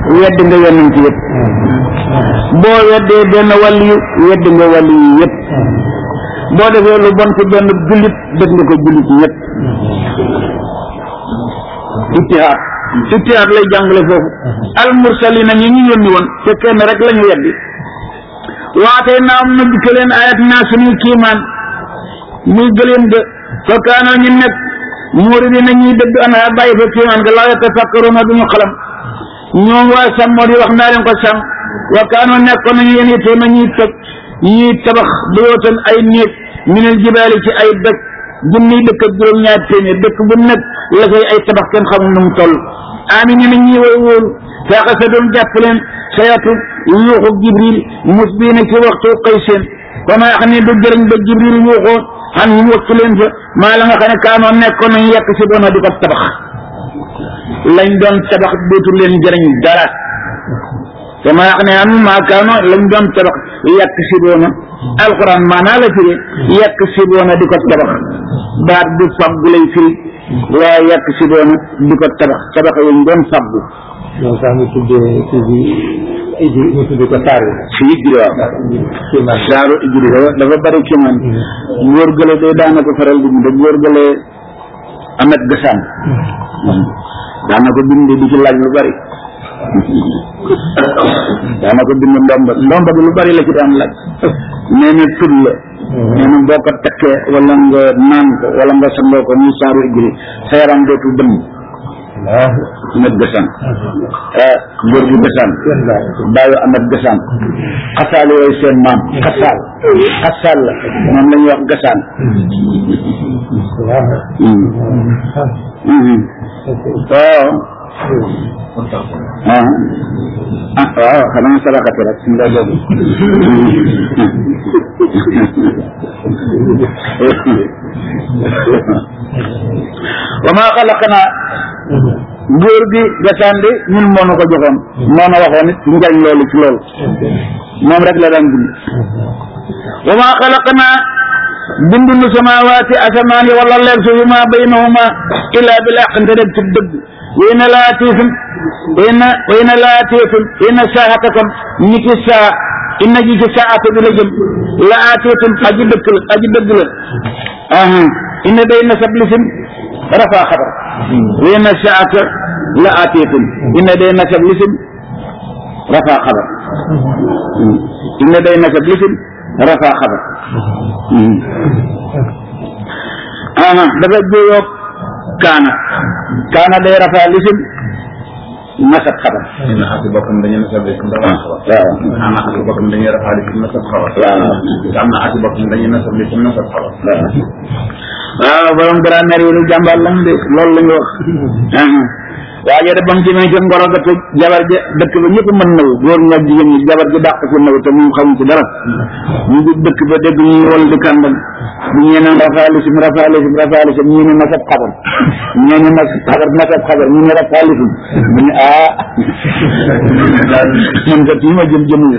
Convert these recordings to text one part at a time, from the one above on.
wedd nga yonent yëpp boo weddee benn wàlli yu wedd nga wàlli yu yëpp boo defee lu bon ci benn jullit def nga ko jullit ñëpp ittihaad ittihaad lay jàngale foofu al mursalina ñi ñu yónni woon te kenn rek la ñu weddi waatee naa am na dikka leen ayat naa suñuy kiimaan muy gëleen ga fa kaana ñu nekk muuri dina ñuy dëgg ana bàyyi fa kiimaan ga laa yatafakkaruna duñu xalam ñoom waa sàmm moo di wax naa leen ko sàmm wa kaano nekkoon nañu yéen itam ñuy toj ñuy tabax buyootan ay néeg minal jibaali ci ay dëkk junniy dëkk ak juróom-ñaar téeméer dëkk bu nekk la koy ay tabax kenn xamul nu mu toll ami ñu ne ñuy way wóolu faaxa sa doon jàpp leen sayatu yuuxu jibril mus bii na ci waxtu xëy seen wa maa xam ne du jëriñ ba jibril yuuxoo xam ñu wëkk leen fa maa la nga xam ne kaanoo nekkoon nañu yekk si doona di ko tabax lañ doon tabax dootu leen jëriñ dara te maa xam ne am maa kaano lañ doon tabax yàq siboona alxuraan maanaa la firi yàq siboona di ko tabax baat du faggu lay firi waaye yàq siboona di ko tabax tabax yañ doon faggu ñoom sax ñu tuddee kii bi iji ñu tuddee ko saar si ijri waaw kiimaan saaru ijri dafa dafa bari kiimaan góor gële day daana ko faral di bind góor gële amet gasaan daana ko bind di ci laaj lu bari daana ko bind ndomba ndomba bi lu bari la ci daan laaj nee na tur la nee na boo ko takkee wala nga naan ko wala nga sangoo ko muy saaru ijri sa yaram dootul dëmm amet gasaan ah góor gi gasaan baayu amet gasaan xasaal yooyu seen maam xasaal xasaal la moom la ñuy wax gasaan waaw ah ah waaw xanaa sadaqati rek suñ la boobu wa maa xalaqnaa góor gi gasaan di ñun moo nu ko joxoon moo na waxoon it njariñ loolu ci loolu moom rek la daan bind wa maa xalaqnaa bindu nu samawaati asamaan yi wala leeg suuf yi maa baynahuma illaa bil haqq nte deg ci dëgg way na laatiifun way na way na laatiifun way na saatakom ni ki saa inna ji ci saata bi la jëm la aatiifun aji dëkk la aji dëgg la aha inna day na sab lisim rafaa xabar way na saata la aatiifun inna day na sab lisim rafaa xabar inna day na sab lisim rafaa xabar aha dafa jóyoo kaana kaana day rafaa lisim nasab xabar na ati bokkam dañuy nasab lisim dafa xabar waaw am na ati bokkam dañuy rafaa lisim nasab xabar waaw am na ati bokkam dañuy nasab lisim nasab xabar waaw borom grammaire yi lu jàmbaar lañ de loolu la ñu wax waaye da bam jëmee ca ngoro ga te jabar ja dëkk ba ñëpp mën naw góor ña jigéen ñi jabar ji dàq ci naw te moom xamu ci dara ñu ngi dëkk ba dégg ñuy wol di kàndam bu ñee naan rafaalisim rafaalisim rafaalisim ñii ne nasab xabar ñee ne nasab xabar nasab xabar ñu ne rafaalisim mu ne ah man kat yi ma jëm jëmu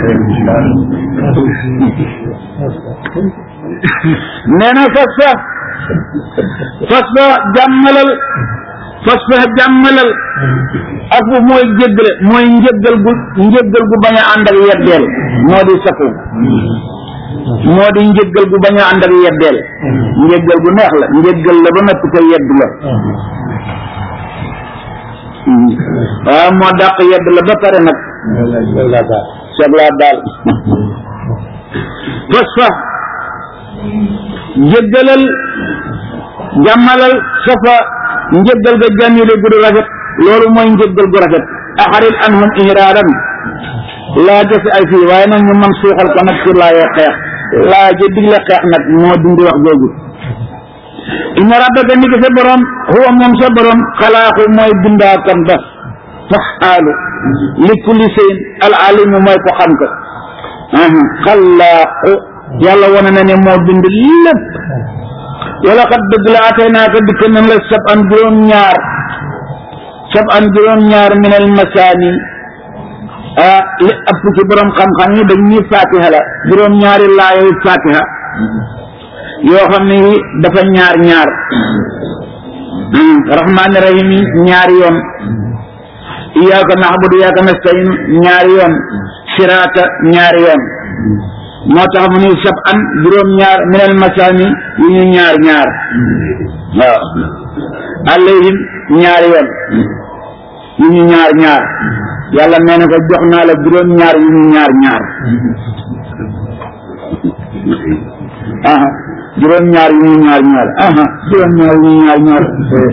nee na fas fa fas fa jàmmalal fas fa jàmmalal ak bu mooy jéggale mooy njëggal gu njëggal gu bañ a ànd ak yeddeel moo di safu moo di njëggal gu bañ a ànd ak yeddeel njëggal gu neex la njëggal la ba noppi ko yedd la waaw moo dàq yedd la ba pare nag seblaa daal fas fa njëggalal jàmmalal safa njëggal ga jàmmile gu du rafet loolu mooy njëggal gu rafet axarit anhum ihraaran laa jëse ay fii waaye nag ñu man suuxal ko nag ci laayee xeex laa ja digle xeex nag moo dindi wax jooju inna rabbaka ni ki sa borom huwa moom sa borom xalaaxu mooy bindaakan ba faxaalu li kulli shay'in al alimu mooy ko xam ko xalaaxu yàlla wane na ne moo bind lépp wala xat dëgg la atay naa ko dikk nañ la sab an juróom ñaar sab an juróom ñaar minal masaani ah li ëpp ci borom xam-xam yi dañ ñuy fatiha la juróom ñaari laayoy fatiha yoo xam ne yi dafa ñaar ñaar rahmaani rahim yi ñaari yoon iyaaka naxbudu iyaaka nastain ñaari yoon siraata ñaari yoon moo tax mu ni sab an juróom ñaar minal masaani yu ñu ñaar ñaar waaw alayhim ñaari yoon yu ñu ñaar ñaar yàlla nee na ko jox naa la juróom ñaar yu ñu ñaar ñaar aha juróom ñaar yu ñu ñaar ñaar aha juróom ñaar yu ñu ñaar ñaar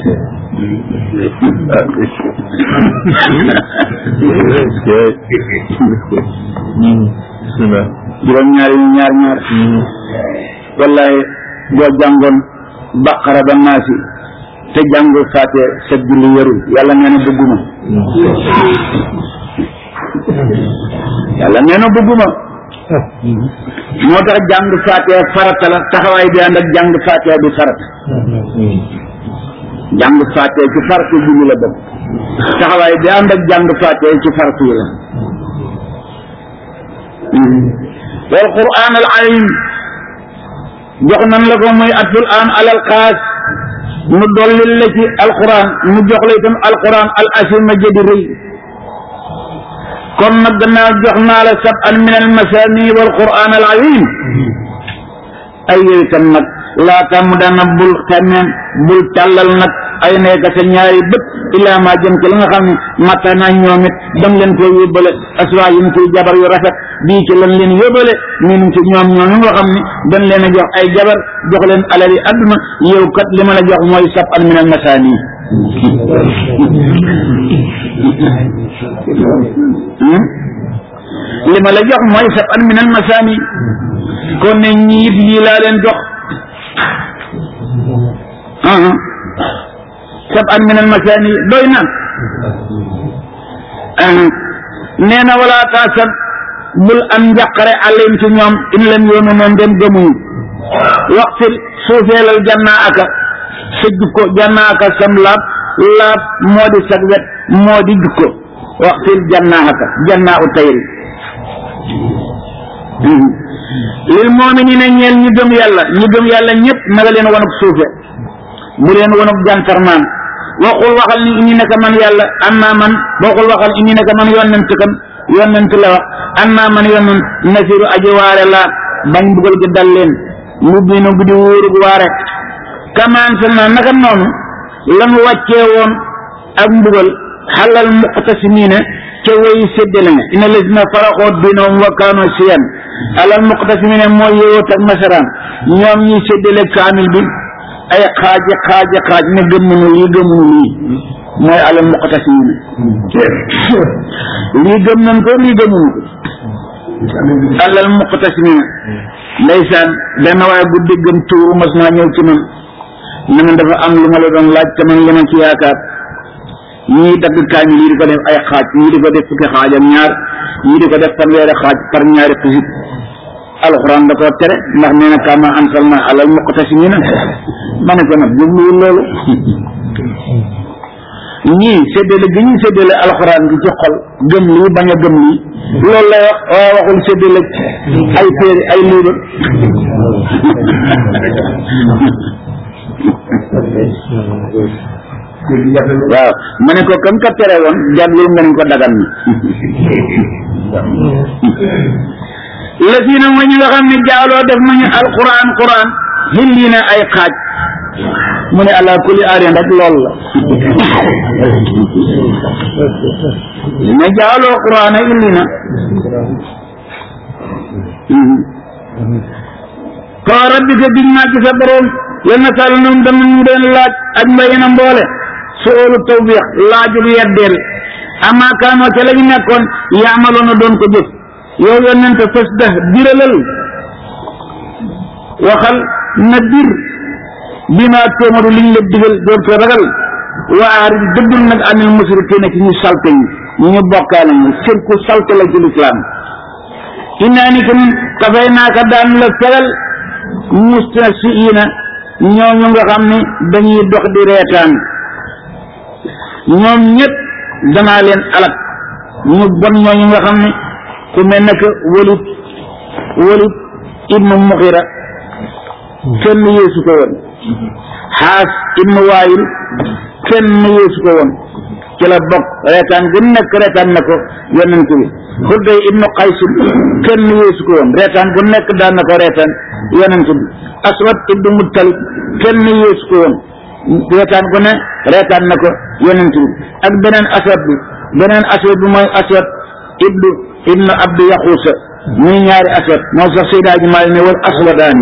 juróom ñaar yu ñu ñaar ñaar wallahi boo jàngoon baqara ba naasi te jàngul faate sa julli yarul yàlla nee na bëgguma yàlla nee na bëgguma moo tax jàng faatiha farata la taxawaay bi ànd ak jàng faatiha bi farata jàng faatiha ci farata julli la bokk taxawaay bi ànd ak jàng faatiha ci farata yi la wal quraan al alim jox nan la ko muy atul an alal xaas mu dollil la ci alquran mu jox la itam alquran al asima jadi rëy kon nag gannaaw jox naa la sab an min al masani wal quran al azim ay yow itam nag laata mu dana bul xemeen bul tàllal nag ay nekk sa ñaari bët illaa ma jëm ci li nga xam ne matta naa ñoom it dam leen koy yóbbale aswaa yi koy jabar yu rafet bii ci lan leen yóbbale min ci ñoom ñoom nga xam ne dañ leen a jox ay jabar jox leen alali adduna yow kat li ma la jox mooy sab an min al masani li ma la jox mooy sab an min al masani kon ne ñiit yii laa leen jox sab an min al masani doy na nee na wala taasab bul am njàqare alim ci ñoom in lam yoonu noon dem gëmuñu waxtil suufeelal jannaa aka sa jukko jannaa aka sam laab laab moo di sag wet moo di jukko waxtil jannaa aka jannaa u tayri lil mu'minina ñeel ñu gëm yàlla ñu gëm yàlla ñëpp naga leen wanuk suufe bu leen wanuk jantarmaan waxul waxal ni inni naka man yàlla am naa man waxul waxal inni naka man yonent kan yonent la wax am naa man yonent nasiru aji waare laa bañ bugal gi dal leen mu biinu guddi wóorug waare kamaan sal na naka noonu lanu wàccee woon ak mbugal xalal muqtasimiina ca way séddale ne ina lazina faraxoo diinahum wa kaanu siyan alal muqtasimiina mooy yowóot ak nasaraan ñoom ñuy séddale kaamil bi ay xaaji xaaji xaaj ne gëmmunu lii gëmmunu lii mooy alal muqtasimiina lii gëm nañ ko lii gëmmunu ko alal muqtasimiina ndeysaan benn waaye bu déggam tuuru mas naa ñëw ci man ne man dafa am lu ma la doon laaj te man li ma ci yaakaar ñii dagg kaamil yi di ko def ay xaaj ñii di ko def fukki xaaj ak ñaar ñii di ko def fanweeri xaaj par ñaari xisib alxuraan da koo tere ndax nee na kama ansalna alal muqtasimina ma ne ko nag jubluwul loolu ñii séddale gi ñuy séddale alxuraan gi ci xol gëm lii bañ a gëm lii loolu lay wax waaye waxul séddale ay téere ay liiba waaw ma ne ko kam ka tere woon jàddul nga ne ko dagan na la si na ma ñu nga xam ne jaaloo def nañu alquran quran hilli na ay xaaj mu ne ala kulli aarin rek lool la li na jaaloo quran a hilli na fa rabbika biñ naa ci sa borom la nasal num danañu leen laaj ak mbay na mboole suulu tawbiix laajul yeddeel ama kaanoo ca la ñu nekkoon yaamaloon na doon ko jëf yow yonent fas da biralal waxal na bir bi ma tóomaru liñ la digal doon ko ragal wa aarid dëddul nag anil musrikiina ci ñu salte ñi ñu bokkaale ñu sirku salte la ci lislaam innaa ni kam kafay naaka daan la fegal mustasiina ñooñu nga xam ne dañuy dox di reetaan ñoom ñëpp danaa leen alak ñu bon ñooñu nga xam ne ku mel ne que Walid Walid ibnu Muxira kenn yeesu ko woon Xaas ibnu Waayil kenn yeesu ko woon ci la bokk reetaan gu nekk reetaan na ko yonent bi xudday ibnu qays kenn yéesu ko woon reetaan gu nekk daan na ko reetaan yonent bi aswad ibnu muttalib kenn yéesu ko woon reetaan gu ne reetaan na ko yonent bi ak beneen aswad bi beneen aswad bi mooy aswad ibnu ibnu abdu yaxuusa muy ñaari aswad moo sax Seydaa ji maa ne wal aswadaani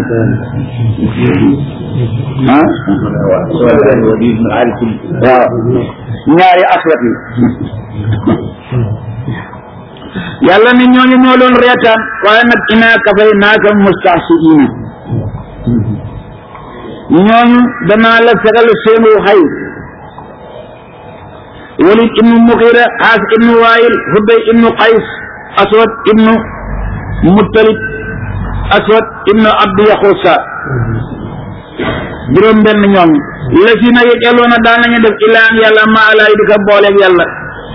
ah waaw ñaari aswad yi yàlla ne ñooñu ñoo doon reetaan waaye nag inaa kafay naaka mustahsiina ñooñu danaa la fegal seenu xay walid ibnu muxira xaas ibnu waayil hudday ibnu qays aswad ibnu muttalib aswad ibnu abdu yaxusa juróom benn ñoom la si na yëjaloona daan nañu def ilaan yàlla ma alaay di ko booleeg yàlla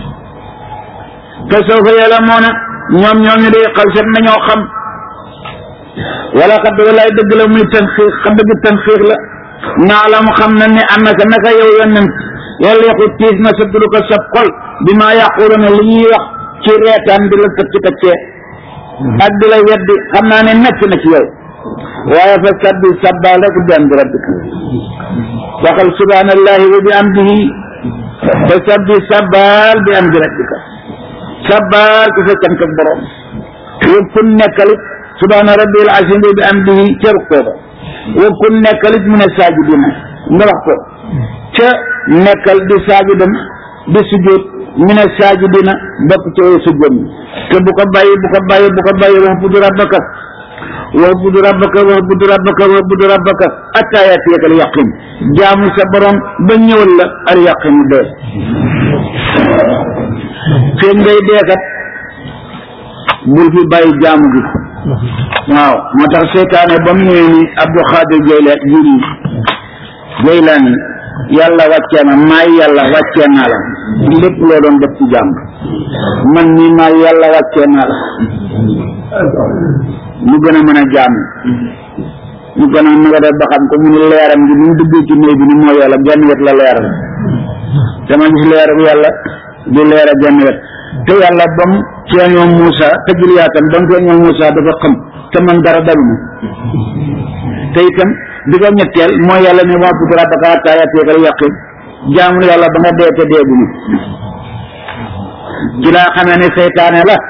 te soo fa yàlla moo na ñoom ñoom ñu day xal set nañoo xam wala xadd walaay dëgg la muy tanxiix xa dëgg tanxiix la naa la mu xam na ne annaka naka yow yonent yàlla yaqu tiis na sa dulu ko sab xol bi maa yàqulu ne li ñuy wax ci reetaan di la tëcc tëccee ak di la weddi xam naa ne nekk na ci yow waaye fa sabbi sabbaal rek bi am di rabbika waxal subhanallahi wa bi amdihi fa sabbi sabbaal bi am di rabbika sabbaal ku sa cant ak borom wa kun nekkalit subhana rabbil azim bi amdihi ca rukkoo ba wa kun nekkalit mu ne saajidina nga wax ko ca nekkal di saajidan di sujjóot mu ne saajidina bokk ci way sujjóot mi te bu ko bàyyi bu ko bàyyi bu ko bàyyi wax budu rabbaka wax budu rabbaka wax budu rabbaka wax budu rabbaka atta yaatiyaka al yaqin jaamu sa borom ba ñëwal la al yaqin dee feeg ngay deekat bul fi bàyyi jaamu gi waaw moo tax seytaane ba mu ñëwee ni Abdou Xaadir Jayla jiri Jaylaani yàlla wàccee na maay yàlla wàccee naa la lépp loo doon def ci jàmm man nii maay yàlla wàccee naa la mu gën a mën a jàmm mu gën a nga def ba xam ko mu ni leeram gi ni mu duggee ci néeg bi ni mooy yàlla genn wet la leeral dama gis leeram yàlla di leera genn wet te yàlla ba mu feeñoo Moussa te juliyaatam ba mu feeñoo Moussa dafa xam te man dara daluma te itam di ko ñetteel mooy yàlla ne waa budu rabbaka hattaa ya'tiyakal yaqiin jaamu yàlla ba nga dee te dee bu ñu ci laa xamee ne seytaane la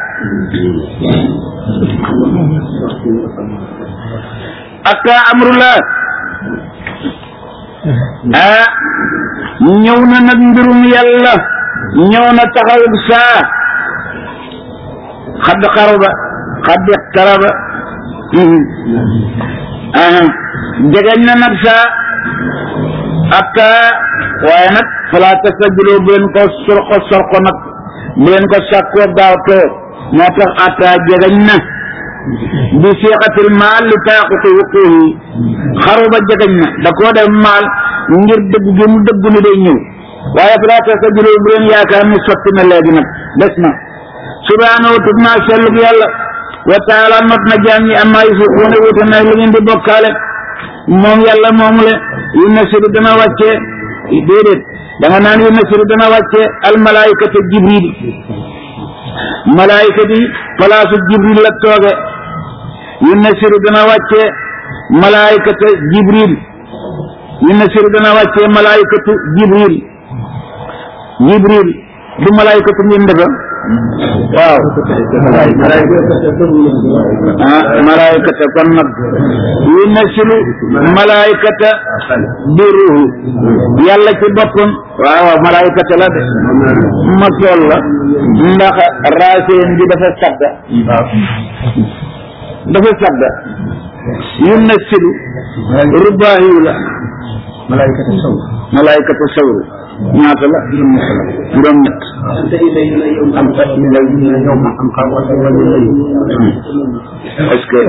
ak amrullah ah ñëw na nag mbirum yàlla ñëw na taxawug saa xadd xaraba xadd iqtaraba ah jegeñ na nag saa ak waaye nag fala tastajiloo bu leen ko sorko sorko nag bu leen ko sàkkoo gaawtoo moo tax atta jegeñ na bi siixatil maal li taaquti wuquuhi xaru ba jegeñ na da koo def maal ngir dëgg gi mu dëggu ni day ñëw waaye fala tastajiloo bu leen yaakaar ni sotti na léegi nag des na subhaanahu wa tudd naa sellug yàlla wa taala not na jaam ñi amma yusiquuna wuute na li ngeen di bokkaale moom yàlla moomu le yu nasiru dana wàccee déedéet da nga naan yu nasiru dana wàccee al malaayikata jibril malaayika bi palaasu jibril la tooge yu nasiru dana wàccee malaayikata jibril yu nasiru dana wàccee malaayikatu jibril jibril du malaayikatu ngeen defa waaw ah malaayikata kon nag yu nasilu malaayikata bi ruuhu yàlla ci boppam waaw waaw malaayikata la de ma tool la ndax raaseen bi dafa sadda dafa sadda yu nasilu rubaahiyu la malaayikatu saw malaayikatu sawru ñaata la juróom ñett am fat mi lay ñu ñëw ma am xaw wala wala lay est-ce que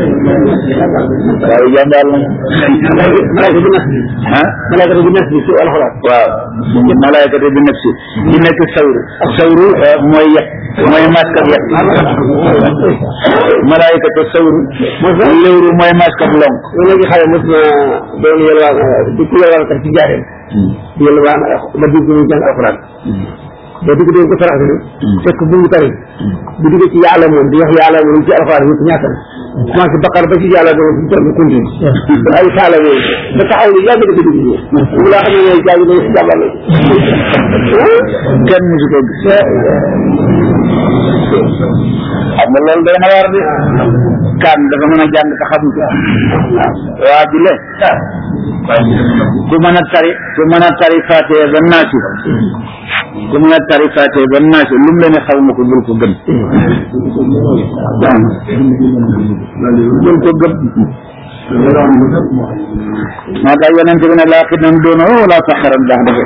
waaw jàmbaar la malaayika bi nas bi ah malaayika bi nas bi ci alxuraan waaw malaayikatu bi nafsi di nekk sawru sawru mooy yet mooy masque ak yet malaayikatu sawru léwru mooy masque ak lonk loolu léegi xale mos na doon yelwaan di ku yelwaan kat ci jaareen di yelwaan ba dugg ñu jàng alxuraan boo dugg dee ko sarax bi fekk bu ngi tari bu duggee ci yàlla moom di wax yàlla moom ci alxuraan yëpp ñaata la commencé baqar ba ci yàlla moom fu mu toll continue ay saala yooyu ba taxaw ni yàgg da ko dugg bu laa xam ne yooyu jàng dañ si jàmbal la kenn musu ko gis xam nga loolu day na war di kan dafa mën a jàng te xamu ko waa ji le ku mën a tari ku mën a tari faatee ba naasi ku mën a tari faatee ba naasi lu mu la ne xaw ma ko bul ko gëm bul ko gëm moo tax yonente bi ne laa xidnan doona wala faxaran baax dafa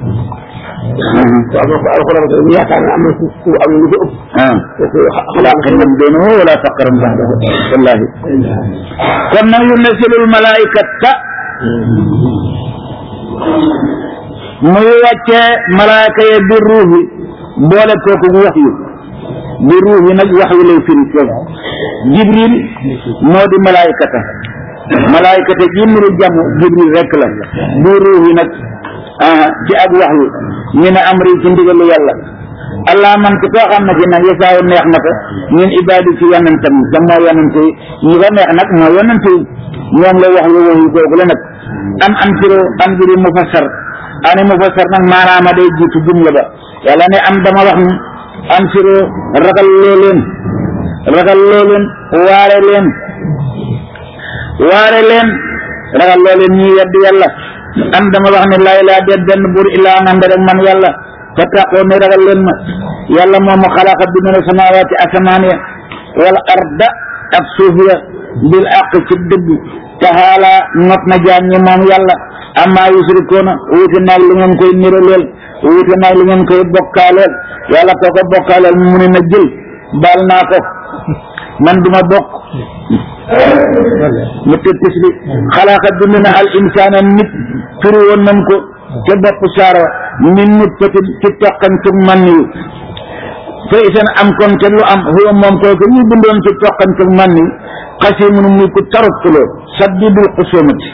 waaw moo ko alxuraan ko yaakaar na am na ku ku am lu ko ëpp ah kooku laa xidnan doona wala faxaran baax dafa wallahi kon nag yunazilul malaikata muy wàccee malaaka ya bi ruuhi boole kooku wax yu bi ruuhi nag wax yu lay firi foofu jibril moo di malaykata malaykata ji nuru jàmm jibril rek la bi ruuhi nag ah ci ak wax yu ñu ne amri ci ndigalu yàlla allah man ci koo xam ne ci nag yesaawu neex na ko ñun ibaadi ci yonentam te moo yonente yi ñi ko neex nag moo yonente yi ñoom la wax yu wax yu kooku la nag an am siro an biri mufassar ani mufassar nag maanaama day jiitu jumla ba yàlla ne am dama wax ni an siro ragal loo leen ragal loo leen waare leen waare leen ragal loo leen ñi yedd yàlla an dama wax ne laa ilaa déet benn buur illaa man rek man yàlla fa taqoo ne ragal leen ma yàlla moom mu xalaqa bi ne samawaati asamaan ya wal arda ak suuf ya bil aq ci dëgg taxaala not na jaam ñi moom yàlla amma yusrikoona wuute naag li ngeen koy niraleel wuute naag li ngeen koy bokkaaleel yàlla koo ko bokkaaleel mu ne na jël baal naa ko man duma bokk mu tëdd tisli xalaqa bind na al insaana nit firi woon nañ ko ca bopp saara min nutfatin ci toqantuk man yu fa isan am kon te lu am huwa moom kooku ñu bindoon ci toqantuk man yu xasimun muy ku tarut xuloo saddidul xusumati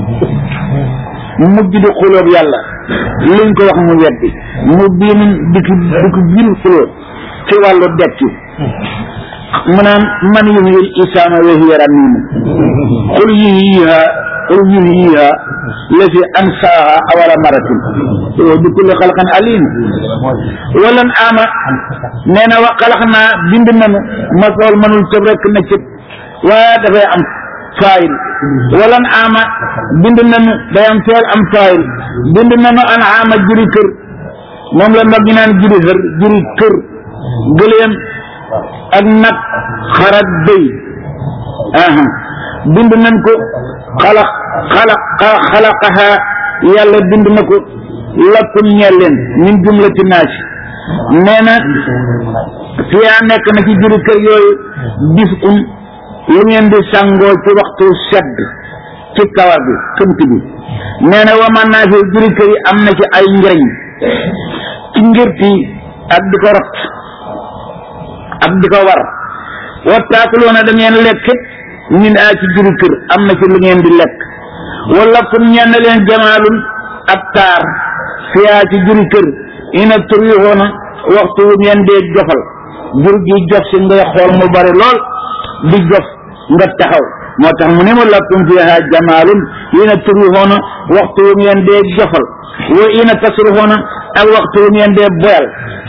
mujj di xulóob yàlla luñ ko wax mu weddi mu biinin diki diki bir xulóo ci wàllu dekki mu naan man yuhyil isaama wa hiya ramiim qul yuhyiha qul yuhyiha lati ansaaha awala maratin wa bi kulli xalqin alim walan ama nee na wa xalax naa bind nanu ma xool mënul tëb rek na cëb waaye dafay am faayil walan ama bind nanu day am feel am faayil bind nanu an ama juri kër moom la mag ñu naan juri xër juri kër gëléem ak nag xarat bëy aha bind nañ ko xalaq xalaq xalaqaha yàlla bind na ko lakum ñeel leen min jumlati naasi nee na fiyaa nekk na ci juri kër yooyu bis un lu ngeen di sàngoo ci waxtu sedd ci kawar bi këmt bi nee na waman naa fi juri kër yi am na ci ay njëriñ ci ngirti ak di ko rot ak di ko war wa taakuluuna da ngeen lekk min a ci juri kër am na ci lu ngeen di lekk wala kum ñenn leen jamaalun ab taar fiyaa ci juri kër ina turixoona waxtu wu ngeen dee jofal jur gi jof si ngay xool mu bari lool di jof nga taxaw moo tax mu ne ma lakum fiha jamaalun ina turixoona waxtu wu ngeen dee jofal wa ina tasrixoona ak waxtu wu ngeen dee boyal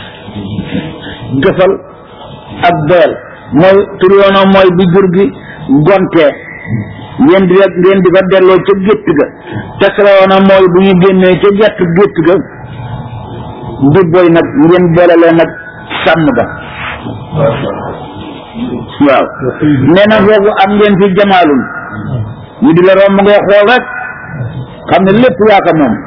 jofal ak boyal mooy turixoona mooy bi jur gi gontee ngeen di ngeen di ko delloo ca gétt ga tasrixoona mooy bu ñu génnee ca gett gétt ga di boy nag ngeen boole leen nag sàmm ba waaw nee na foofu am ngeen fi jamaalun ñu di la romb ngay xool rek xam ne lépp yaa ko moom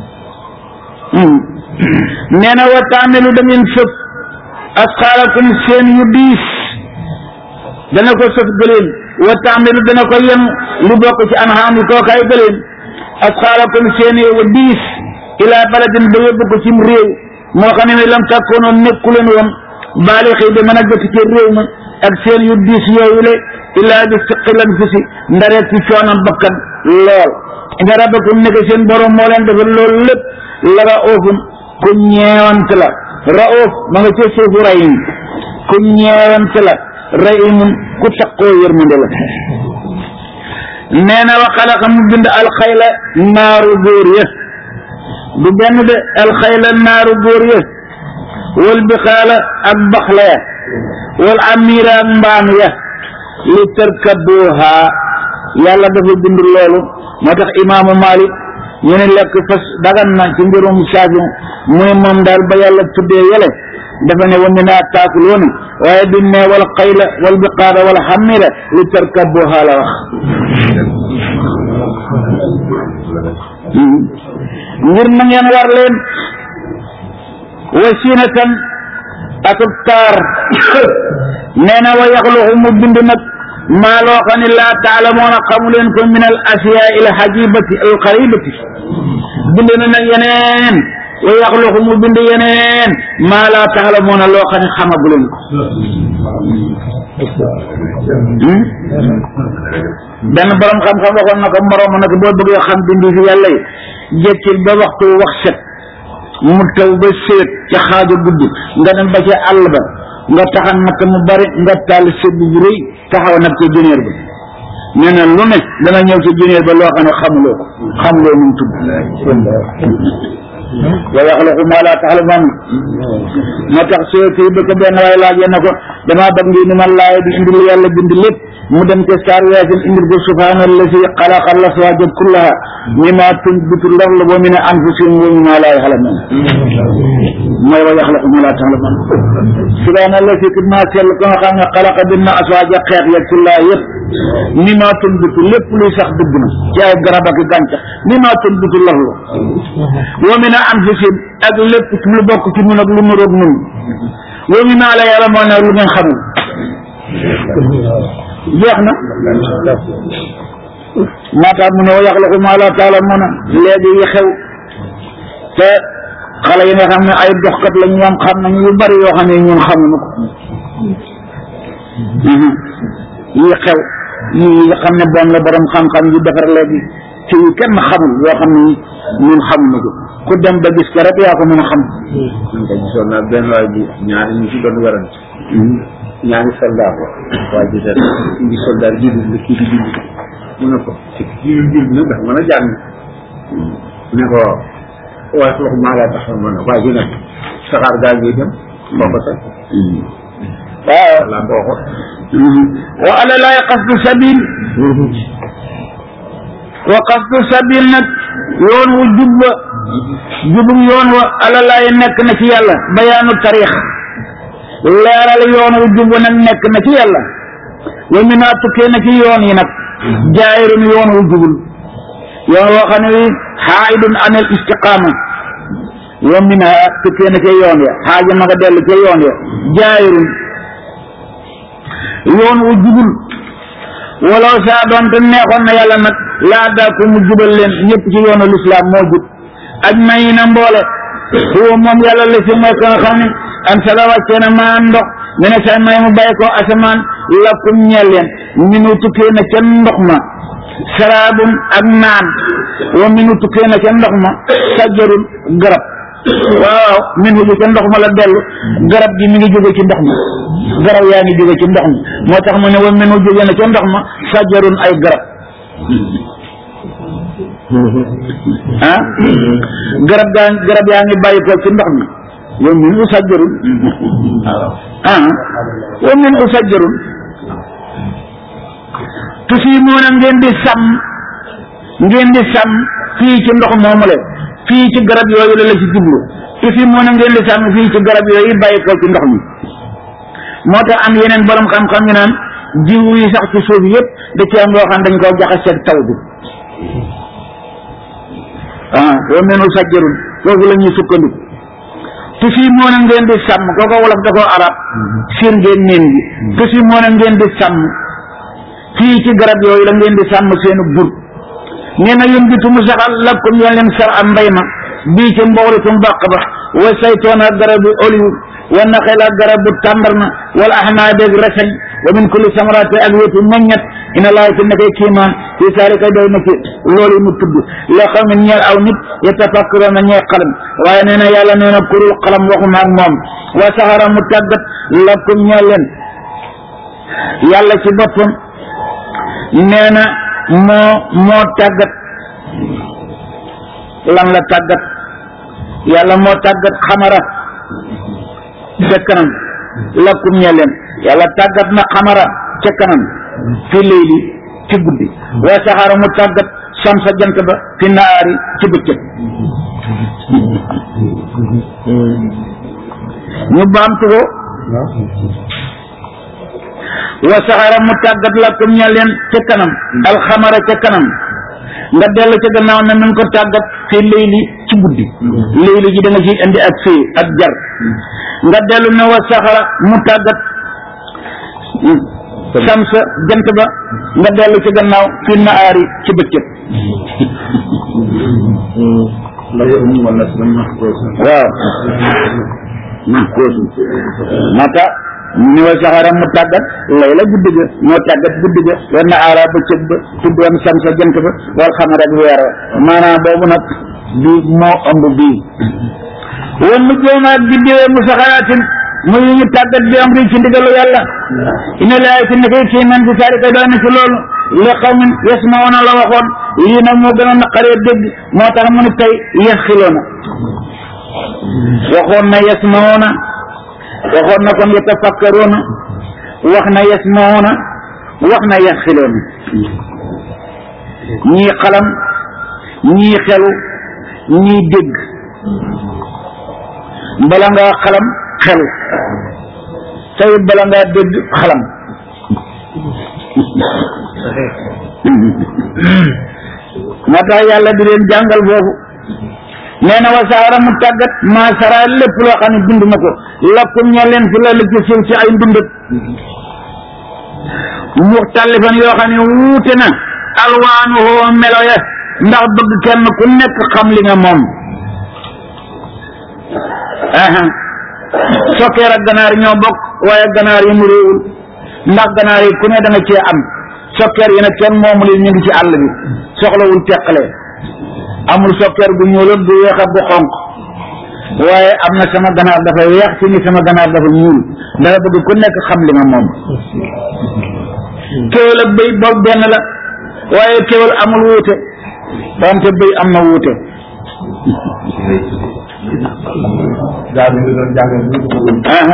nee na wa taamilu da ngeen sëf asxaalakum seen yu diis dana ko sëf gëleen wa taamilu dana ko yen lu bokk ci anxaam yi kookaay gëleen asxaalakum seen yu diis ilaa baladin ba yóbbu ko cim réew moo xam ne lam takkoonoo nekku leen woon baali xëy de mën a jot ci réew ma ak seen yu diis yooyu le illaa bi siqilan fi si ndareet ci coonam bakkan lool inna rabbakum nekk seen borom moo leen defal loolu lépp la ra oofun ku ñeewant la raof ma nga ca suufu rahim ku ñeewante la rahimun ku taqoo yërmande la nee na wa xalaqa mu bind alxayla naaru góor ya du benn de alxayla naaru góor ya wal bixaala ak baxla ya wal amira ak mbaam ya li tarkabuha yàlla dafa bind loolu moo tax imaamu Malik ñu ne lekk fas dagan na ci mbirum saafi muy moom daal ba yàlla tuddee yele dafa ne wa minhaa taakuloona waaye bi ne wal xayla wal biqaara wal xamira li tarkabuha la wax ngir na ngeen war leen wasinatan akub taar nee na wa yaxluqu mu bind nag maa loo xam ne laa taalamoona xamu leen ko min al asiyaa il xajibati al xaribati bind na nag yeneen wa yaxluqu mu bind yeneen maa laa taalamoona loo xam ne xamagu leen ko benn borom xam-xam waxoon na ko moroom nag boo bëggee xam bindi fi yàlla yi jekkil ba waxtu wax set mu taw ba séet ca xaaju guddi nga dem ba ca àll ba nga taxan nag mu bari nga taal sëb bu rëy taxaw nag ca juneer ba nee na lu ne dana ñëw ca juneer ba loo xam ne xamuloo ko xamuloo nu mu tudd wa yaxluqu maa laa taxlamuun moo tax soo kii ba ko benn waaye laajee na ko damaa bëgg ngi ni man laay bi indil yàlla bind lépp mu dem ca saar yaasin indil ko subhaana allazi xalaqa al-azwaaja kullaha mimmaa tunbitu l-ardu wa min anfusihim wa mimmaa laa yaxlamuun mooy wa yaxluqu maa laa taxlamuun subhaana allazi kat maa sell ko nga xam ne xalaqa bind na azwaaja xeet ya kullaha yëpp mimmaa tunbitu lépp luy sax dëgg na ci ay garab ak gàncax mimmaa tunbitu l-ardu wa min anfusihim ak lépp lu bokk ci ñun ak lu nuroog ñun wa mimmaa laa yaxlamuun lu ngeen xamul jeex na maa tax mu ne wa yaxluqu maa laa ta'lamuun léegi yi xew te xale yi nga xam ne ay doxkat la ñoom xam nañu yu bari yoo xam ne ñun xamuñu ko yi xew yi nga xam ne bon la borom xam-xam yu defar léegi ci yu kenn xamul yoo xam ne ñun xamuñu ko ku dem ba gis ko rek yaa ko mën a xam. man kay gisoon naa benn waay bu ñaari ñu ci doon werante ñaari soldat ko waa ji seet indi soldat jullit la kii di jullit mu ne ko ci kii di jullit nag dafa mën a jàng ne ko waaye loxo maa laa tax ma ne waa ji nag saxaar gaa ngi dem foo ko teg waaw laa boo ko wa ala laay qasdu sabil wa qasdu sabil nag yoon wu jub wa jubum yoon wa ala laay nekk na ci yàlla bayaanu tarix leeral yoon wu jub wa nag nekk na ci yàlla wa minaa tukkee na ci yoon yi nag jaayirun yoon wu jubul yoon woo xam ne wi xaayidun anil istiqaama wa minaa tukkee na ca yoon ya xaaja ma nga dellu ca yoon ya jaayirun yoon wu jubul walaw saa doonte neexoon na yàlla nag laa daa ko mu jubal leen ñëpp ci yoonu lislaam moo jub aj may na mboole huwa moom yàlla la si mooy ko nga xam ne an sala wàccee na maa ndox mi ne sa may mu bàyyi ko asamaan lakum ñeel leen minu tukkee na ca ndox ma saraabum ak naan wa minu tukkee na ca ndox ma sajjarul garab waaw min hu ca ndox ma la dellu garab gi mi ngi jóge ci ndox ma garab yaa ngi jóge ci ndox mi moo tax mu ne wa min hu jóge na ca ndox ma sajjarun ay garab ah garab gaa garab yaa ngi bàyyi ko ci ndox mi wa min hu sajjarun ah wa min hu sajjarun tusiimoona ngeen di sàmm ngeen di sàmm fii ci ndox moomu le fii ci garab yooyu la la ci jublu tusiimoona ngeen di sàmm fii ci garab yooyu bàyyi ko ci ndox mi moo tax am yeneen borom xam-xam ñu naan jiw yi sax ci suuf yëpp da ci am loo xam dañ koo jaxaseeg taw bi ah wa menu sajjarun foofu la ñuy sukkandiku tusiimoona ngeen di sàmm kooko wolof da koo arab sir ngeen neen gi tusiimoona ngeen di sàmm fii ci garab yooyu la ngeen di sàmm seenu jur nee na yum bitu mu saxal lakkum yoon leen sar am mbay ma bii ci mboxlikum bàq ba wa saytoon ak garabu olive wa naxel ak garabu tàndarma wala ahnaab ak reseñ wa min kulli samaraati ak wétu meññet ina laay ci nekkee kiimaan fi saalika doy na ci loolu mu tudd loo xam ne ñeel aw nit yatafakkaroon na ñee xalam waaye nee na yàlla nee na kurul xalam waxuma ak moom wa saxara mu tàggat lakum ñeel leen yàlla ci boppam nee na moo moo tàggat lan la tàggat yàlla moo tàggat xamara ca kanam lakum ñeel leen yàlla tàggat na xamara ca kanam fi léegi ci guddi wa saxara mu tàggat samsa jant ba fi naari ci bëccëg ñu baamtu ko wa saxara mu tàggat lakum ñeel leen ca kanam alxamara ca kanam nga dellu ca gannaaw ne nañ ko tàggat fi léegi ci guddi léegi ji da nga ciy indi ak fii ak jar nga dellu ne wa saxara mu tàggat samsa jant ba nga dellu ci gannaaw fi naari ci bëccëg waaw koosu mata ni wa saxara mu tàggat lay la guddi ga moo tàggat guddi ga wa naara bëccëg ba tudd am samsa jant ba wal xamara ak weer wa maanaam boobu nag bi moo ëmb bii wan mu jéem ak biddiwee mu saxaraatin muy ñu tàggat bi am ri ci ndigalu yàlla ina laay ci nekkee kii man ci saari kay doon na ci loolu li xawmin yasmauna la waxoon lii nag moo gën a naqaree dégg moo tax mu ne tey yaxxiloona waxoon na yasmauna waxoon na kon yatafakkaroona wax na yasmauna wax na yaxxiloona ñii xalam ñii xelu ñii dégg bala ngaa xalam xel tey bala ngaa dégg xalam moo tax yàlla di leen jàngal foofu nee na wa saara mu tàggat maa sara lépp loo xam ne bind na ko lakkum ñoo leen fi la ci suuf ci ay ndundat muxtalifan yoo xam ne wuute na alwaanuhu melo ya ndax bëgg kenn ku nekk xam li nga moom aha sokkeer ak ganaar ñoo bokk waaye ganaar yi mu réewul ndax ganaar yi ku ne da nga cee am sokkeer yi nag kenn moomu leen ñu ngi ci àll bi soxlawul teqale amul sokkeer gu ñuul ak gu weex ak gu xonq waaye am na sama ganaar dafa weex fi ni sama ganaar dafa ñuul dafa bëgg ku nekk xam li nga moom kéwél ak bëy boobu benn la waaye kéwél amul wuute wante bëy am na wuute daal di doon jàngal ñu ko aha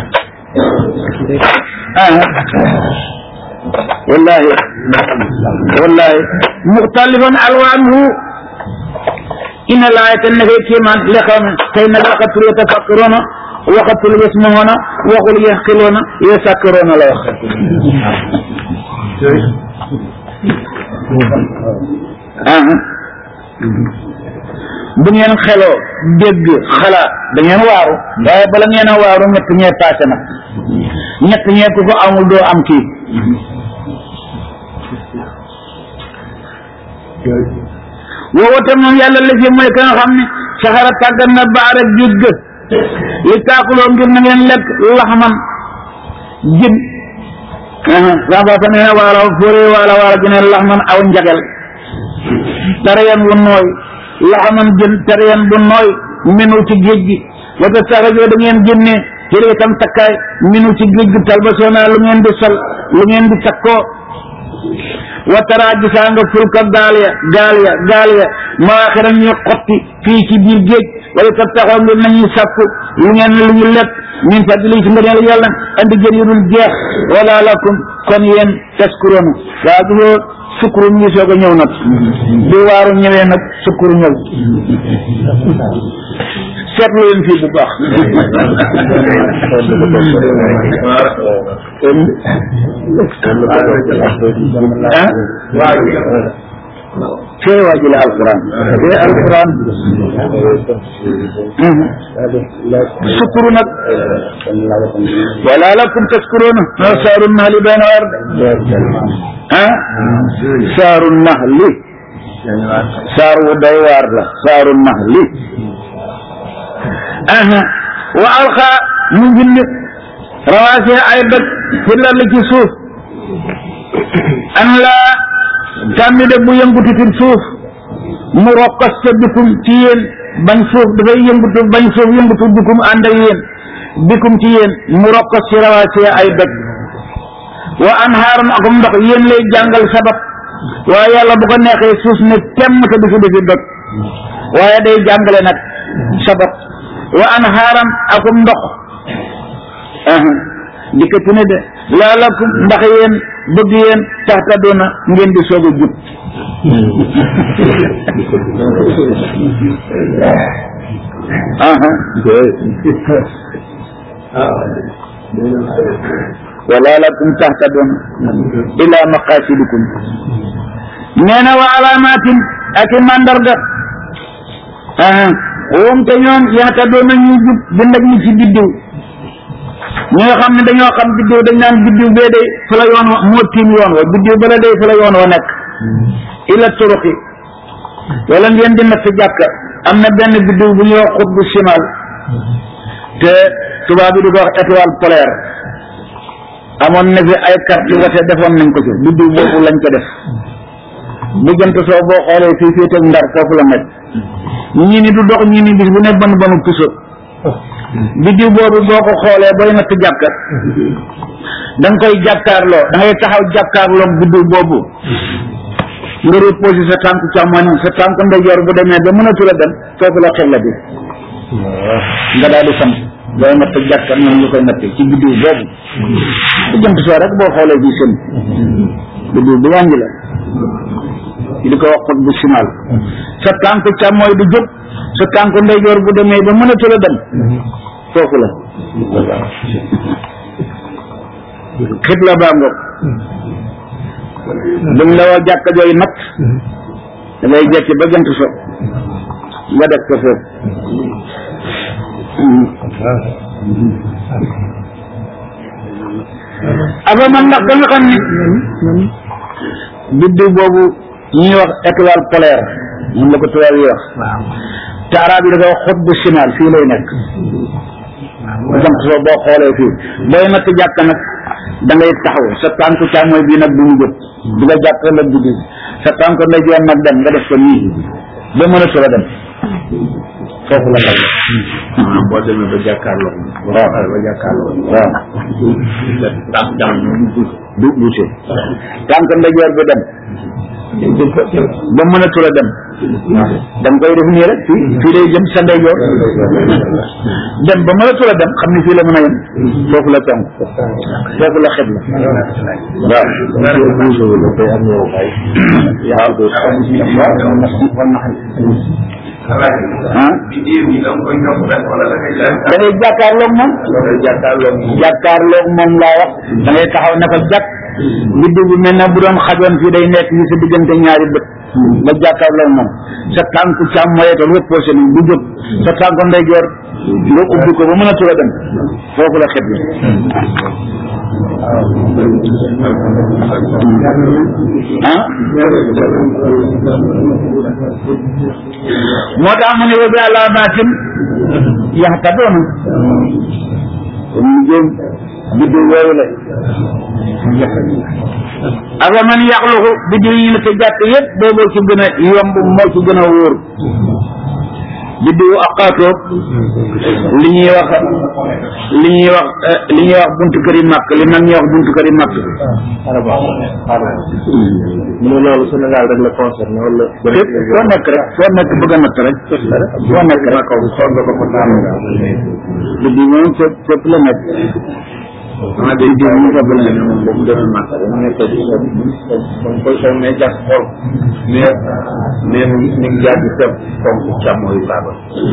aha wallahi wallahi muxtalifan alwaanuhu inna laayata nekkee kéemaan li xam tey nag waxatul yatafakkaroona waxatul yasmahoona waxul yaxqiloona yasakkaroona la wax aha bu ngeen xeloo dégg xalaat da ngeen waaru waaye bala ngeen a waaru ñett ñee paase na ñett ñee ku ko amul doo am kii woowa te moom yàlla la fi mooy ka nga xam ne saxara tàggat na baar ak géej ga li taakuloo ngir na ngeen lekk laxman jën sambata nee na waala fóoree waala waala ji ne laxman aw njagel tarayan wu nooy laxaman jën tarayan bu nooy minu ci géej gi wata saxajoo da ngeen génne jëlee itam takkaay minu ci géej gi talbasoona lu ngeen di sol lu ngeen di takkoo watara gisaa nga fulka gaal ya gaal ya gaal ya maaxira ñuy xotti fii ci biir géej wala tab taxaw ngir nañuy sàkku lu ngeen lu ñu lekk min fadli ci ngëneel yàlla andi jën yu dul jeex wala lakum kon yéen taskuroona waa gisoo sukkuru mu ngi soog a ñëw nag bi waaru ñëwee nag sukkuru ñëw seetlu leen fii bu baax ah fee waaji la alquran fee alquran sukkuru nag wala lakum taskuruna no saaru nahli bayna ard ah saaru nahli saar wu doy waar la saaru nahli aha wa alxa mu bind rawaasi ay dëkk fi lal ci suuf an la tàmmi de bu yëngutu ci suuf mu rokkas ca bikum ci yéen bañ suuf dafay yëngutu bañ suuf yëngutu bikum ànd ak yéen bikum ci yéen mu rokkas ci rawaasi ay dëkk wa anhaaran akum ndox yéen lay jàngal sabab waaye yàlla bu ko neexee suuf ne temm te du fi defi dëkk waaye day jàngale nag sabab wa anhaaran akum ndox dikkati ne de laalakum ndax yéen bëgg yéen taxta doona ngeen di soog a jub wala lakum taxta doona ila maqasidikum nee na wa alaamatin ak i mandarga woom te ñoom yaxta doona ñuy jub bind ak ñi ci biddiw ñi nga xam ne dañoo xam biddiw dañ naan biddiw bee day fa la yoon wa moo tiim yoon wa biddiw ba la day fa la yoon wa nekk ila turuqi wala ngeen di natt jàkka am na benn biddiw bu ñuy wax xutbu simal te tubaab bi di ko wax étoile polaire amoon na fi ay carte wate defoon nañ ko ci biddiw boobu lañ ko def bu jant soo boo xoolee fii fii teg ndar foofu la nekk ñii ni du dox ñii ni bis bu ne ban banu puso biddiw boobu boo ko xoolee booy natt jàkka da nga koy jàkkaarloo da ngay taxaw jàkkaarloo biddiw boobu nga reposé sa tànk càmmoñ sa tànk ndeyjoor bu demee ba mënatu la dem foofu la xel la bi nga daal di sant booy natt jàkka noonu nga koy nattee ci biddiw boobu bu jant soo rek boo xoolee fii seen biddiw bu wàññi la di ko wax xot bu simal sa tànk càmmooy du jóg sa tànk ndeyjoor bu demee ba mënatu la dem foofu la xibla baa ngoog buñ la woo jàkka jooy natt da ngay jekki ba jant so nga def ko foofu aba man ndax da nga xam ni biddiw boobu ñuy wax étoile polaire moom la ko tubaab yi wax te arab yi dafa wax xot bu simal fii lay nekk jant soo boo xoolee fii booy natt jàkk nag da ngay taxaw sa tànku càmmooy bii nag bu mu jot di nga jàpp nag bi sa tànku ndeyjoor nag dem nga def ko nii ba mën a sula dem foofu la nekk boo demee ba jàkkaarloo waaw ba jàkkaarloo waaw tànk jàmm du buuse tànk ndeyjoor bi dem ba mën a tula dem da nga koy def nii rek fii fii lay jëm sa ndeyjoor dem ba mën a tula dem xam ni fii la mën a yem foofu la tànk foofu la xeb la waaw ah da ngay jàkkaarloog moom jàkkaarloog moom laa wax da ngay taxaw ne ko jàkk biddiw bi mel na bu doon xajoon fii day nekk ni sa diggante ñaari bët nga jàkkaarloog moom sa tànk càmm moyetal reposé ni du jóg sa tànk ndeyjoor nga ubbi ko ba mën a tura dem foofu la xet ah moo tax mu ne wa bi alaamaatin yaxtadoona kon ñu jëm biddiw yooyu la ak man yaxluxu biddiw yi la te jàkk yëpp booboo ci gën a yomb moo ci gën a wóor biddiwu aqaatoog li ñuy wax li ñuy wax li ñuy wax buntu kër yi màkk li mag ñuy wax buntu kër yi màkk mu loolu Sénégal rek la concerné wala fépp foo nekk rek foo nekk bëgg a natt rek foo nekk rek xool nga ko ko taam biddiw moom fépp fépp la nekk ah day diw ñu fab la moom boobu demee màkk mu nekk di sa comme koy sow ne jàpp xool mais mais mu ñu ngi jaar di seb fonk càmmo yu baaba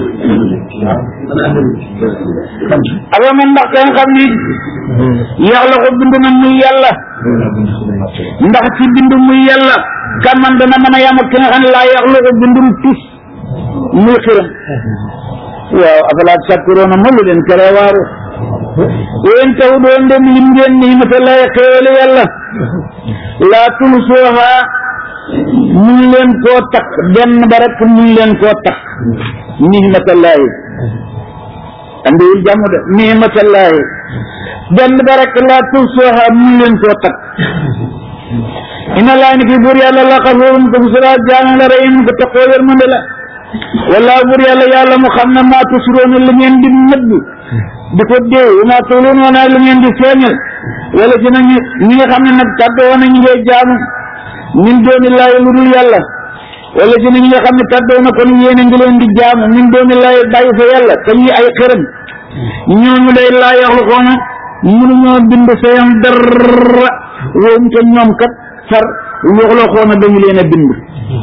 ak man ndax ka nga xam ni yàlla ko bind na muy yàlla ndax ci bind muy yàlla kan man dana mën a yam ak ki nga xam ne laa yàlla ko bindum tus muy xiram waaw afalaat sakkuroona ma lu leen tere waaru yéen taw doon dem lim ngeen nii mata lay xéewale yàlla laa tulsuha mun leen koo takk benn ba rek mun leen koo takk nii mata lay andiwul jàmm de niimatallaahi benn ba rek laa tuhsuha mun leen koo takk ina laa ni ki buur yàlla la xafuurun ko busura jaana la rahim ko taxoo yërmande la wala buur yàlla yàlla mu xam ne maa tusroona li ngeen di nëbb di ko déew maa tuuluun wala li ngeen di feeñal wala ci nag ñi nga xam ne nag tàddoo na ñu ngay jaamu min dooni laay lu dul yàlla wala ci nag ñi nga xam ne tàddoo na kon yéen a ngi leen di jaamu min dooni laay bàyyi fa yàlla te ñuy ay xërëm ñooñu day laa yaxlu xoona mënuñoo bind seen dara woom te ñoom kat far yoxloo xoona dañu leen a bind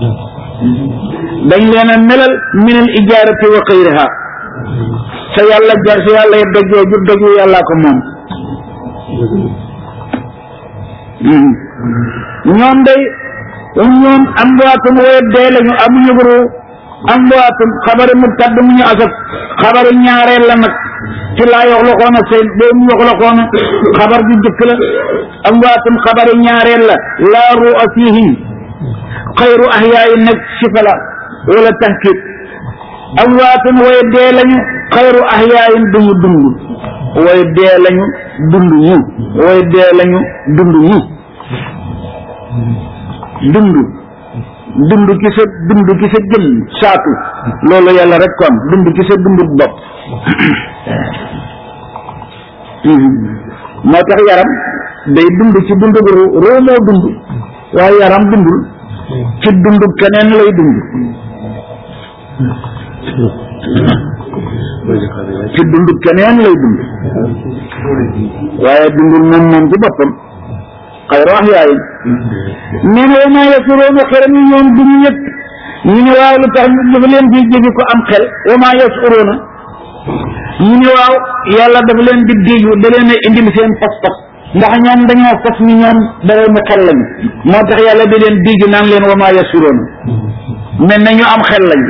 dañ leen a melal minal ijaarati wa xayriha sa yàlla jar sa yàlla dojoo ju doju yàllaa ko moom ñoom day ñoom am waatum woye dee lañu amuñu buru am waatum xabari mu tadd mu ñu asaf xabari ñaareel la nag ci laa yoxla xoona seen boo mu yoxla xoona xabar ju jëkk la am waatum xabari ñaareel la laa ru'a fihim xayru ahyaayi nag sifala wala tahkid am waatum woye dee lañu xayru ahyaayin duñu dund woye dee lañu dund ñu woye dee lañu dund ñu dund dund ki sa dund ki sa jëm saatu loolu yàlla rek ko am dund ki sa dund bopp moo tax yaram day dund ci dund bu ruu ruu moo dund waaye yaram dundul ci dund keneen lay dund ci dund keneen lay dund waaye dundul moom moom ci boppam xayru ahyaay nee na wa maa yasuruuna xeram yi ñoom duñu yëg ñu ne waaw lu tax ñu dafa leen di jóge ko am xel wa maa yasuruuna ñu ne waaw yàlla dafa leen di diggu da leen a indil seen pas-pas ndax ñoom dañoo fas ni ñoom dara mu xel lañu moo tax yàlla da leen digg naan leen wa maa yasuruuna mel na ñu am xel lañ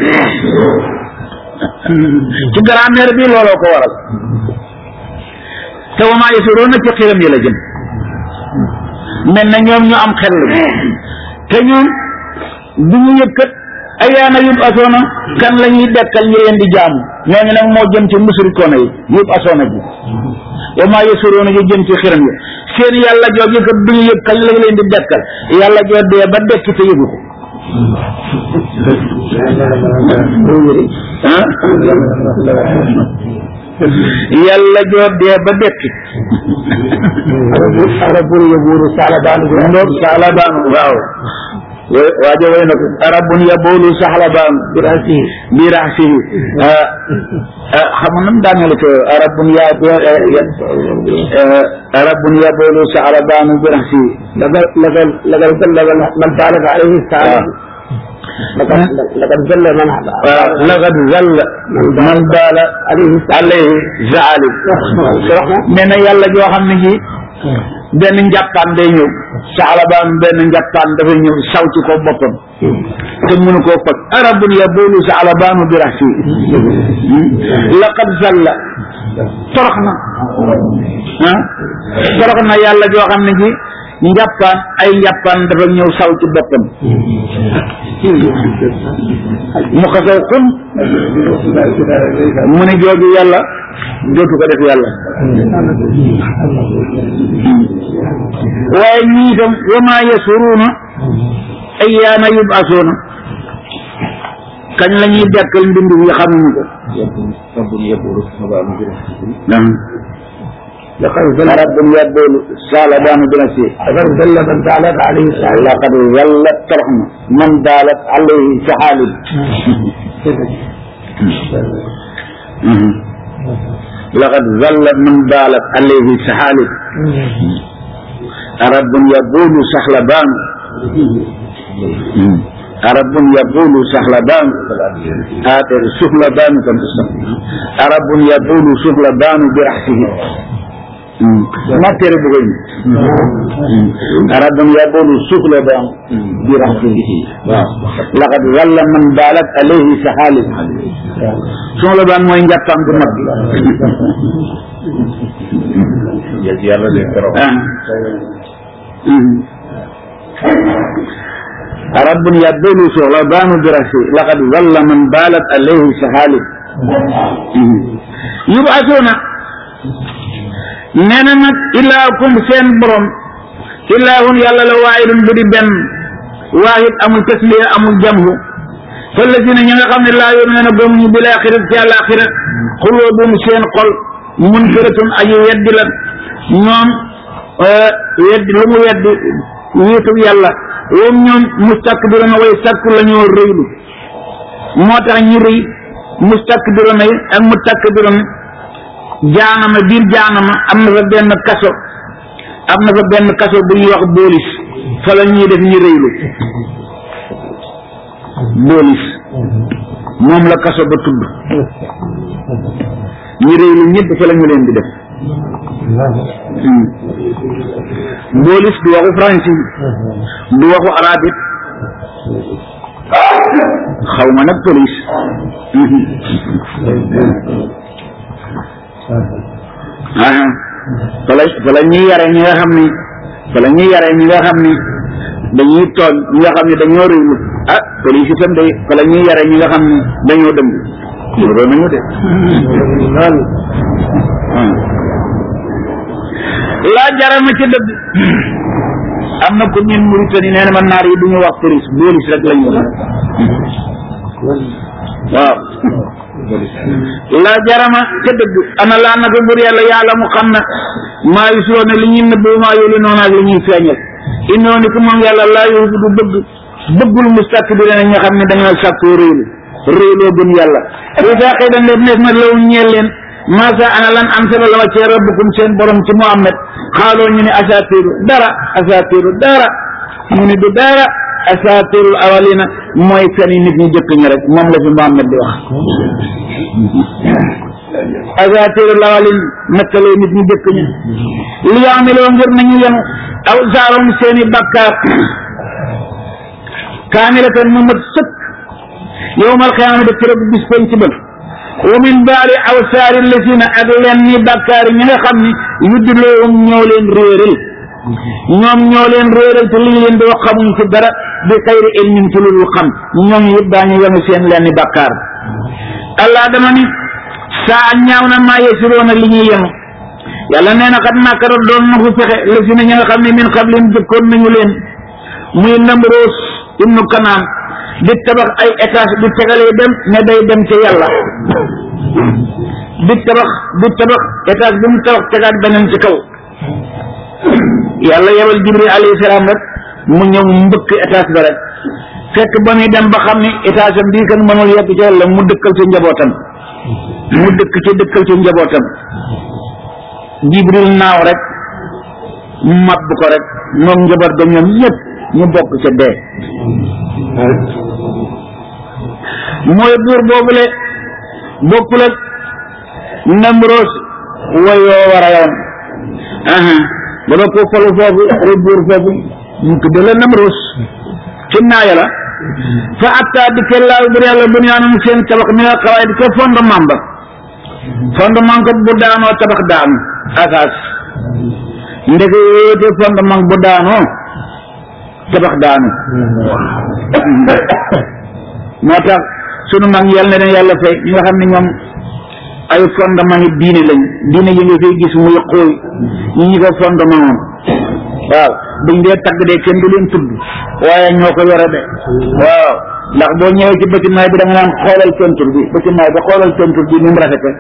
ci grammaire bi looloo ko waral te wa maa yasuruuna ci xiram yi la jëm mel na ñoom ñu am xel lañ te ñoom du ñu yëkkat ayaana yub asoona kan la ñuy dekkal ñi leen di jaamu ñooñu nag moo jëm ci musrikoona yi yub asoona ji wa maa yasuruuna ji jëm ci xiram yi seen yàlla joo yëkkat du ñu yëg kañ la leen di dekkal yàlla joo dee ba dekki te yëgu ko yàlla joo dee ba dekki arabun yabuuru saalabaanu ndoog saalabaanu waaw waajo way na ko arabun yaboolu saxlabaanu bi rasihi bi raxsihi xam nga nam daanele ko arabun ya arabun yaboolu saxlabaanu bi raxsihi lagal lagal lagal lagal man baalaga alayhi saala لقد لقد ذل من laqad zalla man baala alayhi zaali nee na yàlla joo xam ne ji benn njàppaan day ñëw saalabaan benn njàppaan dafa ñëw saw ci ko boppam te mënu koo faj arabun yabulu saalabaanu bi raxsi laqad zalla torox na ah torox na yàlla joo xam ne ji njàppaan ay njàppaan dafa ñëw saw ci boppam mu xasaw xun mu ne jooju yàlla dootu ko def yàlla waaye ñii itam wa maa yasuruuna ayyaana yub'asuuna kañ la ñuy dekkal mbindu yi xamuñu ko لقد ذل رب يقول سالبان بنفسه لقد ذل من بالت عليه الساعة لقد ظلت ترحمه من بالت عليه سحال لقد ظل من بالت عليه سحال رب يقول سحلبان رب يقول سحلبان آتر سحلبان كم رب يقول سحلبان برحسه ما ترى بغين رب يقول سحلبان برحسه لقد ظل من بالت عليه سحال سحلبان ما ينجبان بمد yàlla de keroog رب يبدل ثعلبان برأسه لقد ظل من بالت عليه سهالب yubasuuna nee na nag ilaakum seen borom ilaahun yàlla la waahidun bu di benn waahid amul tasliya amul jamhu fallazina ñi nga xam ne laa yuminuuna gëmuñu bil aaxirat ci àlaaxira xuluubum seen xol munkiratun aji weddi la ñoom weddi lu mu weddi wéetu yàlla woom ñoom mustakbiruna way sakku la ñoo rëylu moo tax ñu rëy mustakbiruna yi ak mutakbiruna jaanama biir jaanama am na fa benn kaso am na fa benn kaso bu ñuy wax boolis fa la ñuy def ñu rëylu boolis moom la kaso ba tudd ñu rëylu ñëpp fa la ñu leen di def boolis du waxu français du waxu arabit xaw ma nag police aha fa la fa la ñuy yare ñi nga xam ni fa la ñuy yare ñi nga xam ni dañuy tooñ ñi nga xam ne dañoo réylu ah police itam day fa la ñuy yare ñi nga xam ni dañoo dëng loolu nañu de laa jarama ci dëgg am na ko ñun Mauritanie nee na ma naar yi du ñu wax police police rek lañu wax waaw laa jarama ca dëgg ana laa naka bur yàlla yàlla mu xam na maa yusuroona li ñuy nëbb maa yóli noonu ak li ñuy feeñal innoo ni ko moom yàlla laa yuhibbu du bëgg bëggul mustakbirina ñi nga xam ne dañoo sàkkoo réylu réyloo gën yàlla bu fekkee dañ leen neef na law ñeel leen masa ana lan am sala la wàccee rabbukum seen borom ci Muhammad xaaloo ñu ne asaatiru dara asaatiru dara mu ne du dara asaatirul awalina mooy fen yi nit ñi jëkk ñi rek moom la fi Muhammad di wax asaatirul awalin nakkalee nit ñi jëkk ñi li yaamiloo ngir nañu yenu aw saarom seeni bakkaar kaamilatan mu mat sëkk yowmal xiyaamati keroog bis penc ba wa min baali awsaari lasina ak leen ni bàkkaar ñi nga xam ni yuddiloohum ñoo leen réeral ñoom ñoo leen réeral te li ñu leen di wax xamuñ ci dara bi xayri ilmin ci lu dul xam ñoom yëpp daañu yenu seen leen ni bàkkaar allah dama ni saa ñaaw na maa yesiroona li ñuy yenu yàlla nee na xat makara doon na fu fexe lasina ñi nga xam ne min xablim jëkkoon nañu leen muy Namroos ibnu Kanaan di tabax ay étage di tegalee dem ne day dem ca yàlla di tabax di tabax étage bi mu tabax tegaat beneen ci kaw yàlla yebal jibril alayhi salaam rek mu ñëw mbëkk étage ba rek fekk ba muy dem ba xam ni étage am bii kan mënul yegg ca yàlla mu dëkkal ci njabootam mu dëkk ci dëkkal ci njabootam jibril naaw rek mabb ko rek moom njaboot ba ñoom ñëpp ñu bokk ca dee mooy buur boobule bokkul ak Namroos wayoo war a yoon aha ba ba ko falu foofu ay buur foofu ñu tudde la Namroos ci naaya la fa atta di ke laaw bur yàlla bunyaanum seen tabax mi nga xawaay di ko fondement ba fondement ko bu daanoo tabax daanu asaas ndeke yoote fondement bu daanoo tabax daanu moo tax sunu mag yàlla na leen yàlla fay ñi nga xam ne ñoom ay fondement yi diine lañ diine yi nga fay gis muy xooy ñi ñi ko fondement moom waaw buñ dee tagg de kenn du leen tudd waaye ñoo ko yore de waaw ndax boo ñëwee ci bâtiment bi da nga naan xoolal peinture bi bâtiment bi xoolal peinture bi ni mu rafete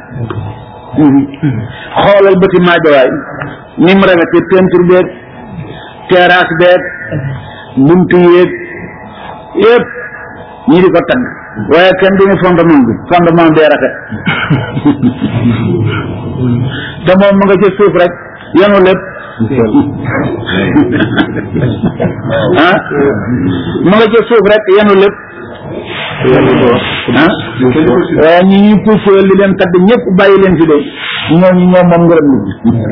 xoolal bâtiment bi waay ni mu rafete peinture beeg terrasse beeg buntu yeeg yëpp ñi di ko tagg waaye kenn duñu fondement bi fondement bee rafet te moom mu nga ci suuf rek yenu lépp ah mu nga ci suuf rek yenu lépp ah waaye ñi ñuy puuseel li leen tagg ñëpp bàyyi leen fi de ñooñu ñoom moom ngërëm li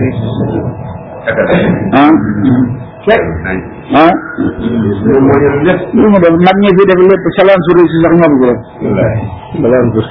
ah ah lu mu def mag ñi fi def lépp salaan su réussi sax ñoom ko salaan su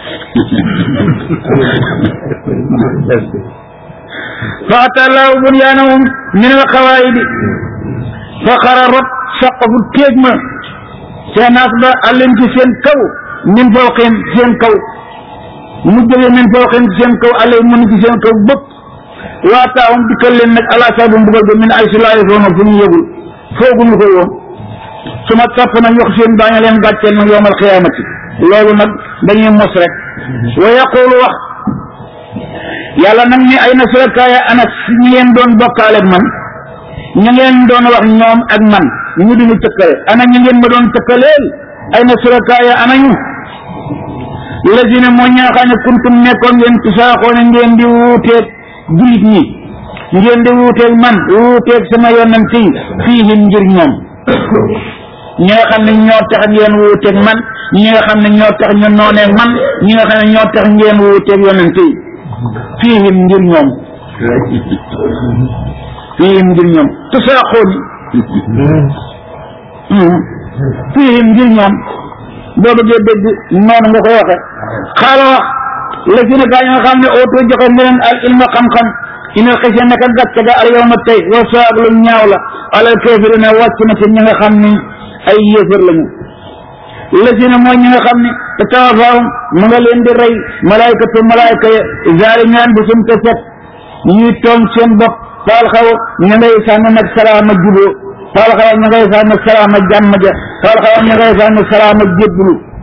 fa atallahu bunyaanahum min al qawaidi fa xara rot saqafu téeg ma seenaas ba àlleen ci seen kaw min fawqihim seen kaw mu jógee min fawqin ci seen kaw alay mun ci seen kaw bëpp waataawum dikkal leen nag ala sabu mbugal ba min ay si laay foono fu ñu yëgul fooguñu ko woon su ma topp nag yox seen daañu leen gàcceel nag yowmal xiyaamati loolu nag dañuy mos rek wa yaqulu wax yàlla nag ni ay na surakaaya ana ñi ngeen doon bokkaale ak man ña ngeen doon wax ñoom ak man ñu di ñu tëkkale ana ñi ngeen ma doon tëkkaleel ay na surakaaya ana ñu lazina moo ñaa xam ne kuntum nekkoon ngeen tusaaxoone ngeen di wuuteeg jullit ñi ngeen di wuuteeg man wuuteeg sama yonent yi fiihim ngir ñoom ñi nga xam ne ñoo tax ngeen wuuteeg man ñi nga xam ne ñoo tax ñu nooneeg man ñi nga xam ne ñoo tax ngeen wuuteeg yonent yi fiihim ngir ñoom fiihim ngir ñoom tusaaxooni fiihim ngir ñoom boo bëggee dégg noonu nga koy waxe xaala wax la si ne gaa yi nga xam ne oto joxe ne leen al ilma xam-xam inal xëy na naka gàcce ga al yawma tey wa saag lu ñaaw la alal kaafiriina wàcc na ci ñi nga xam ni ay yéefar lañu la si ne mooy ñi nga xam ne te tawafaahum mu nga leen di rey malaykatu malayka ya zaalimi anfusihim te set ñuy toom seen bopp faal xaw ña ngay sànni nag salaama juboo faal xaw ña ngay sànni salaama jàmm ja faal xaw ña ngay sànni salaama jébbalu